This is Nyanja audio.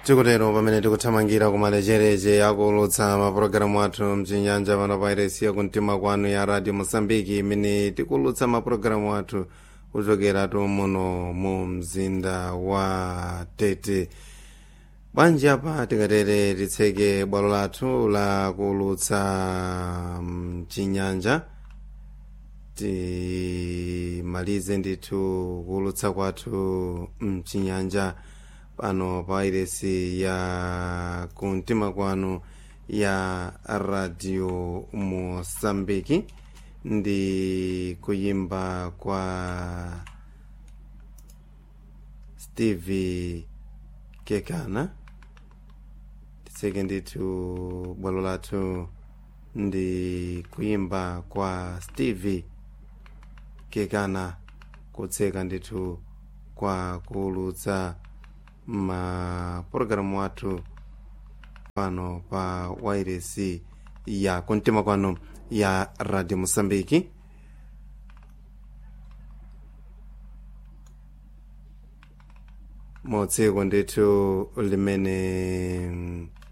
tikutero pamene tikuthamangira kumalechereche akulutsa mapulogalamu athu mchinyanja pano pa iresi yakumtima kwanu ya radio mosambiki imene tikulutsa mapulogalamu athu kuchokeratu muno mu mzinda wa tete bwanji apa tikatere titseke bwalo lathu la kulutsa mchinyanja timalize ndithu kulutsa kwathu mchinyanja pano pa iresi ya kumtima kwanu ya radio mosambiki ndi kuyimba kwa steve kekana titseke ndithu bwalo lathu ndi kuyimba kwa steve kekana kutseka ndithu kwa kulutsa mapulogalamu athu pano pa wairesi ya kumtima kwanu ya radio mosambiki motseko ndithu limene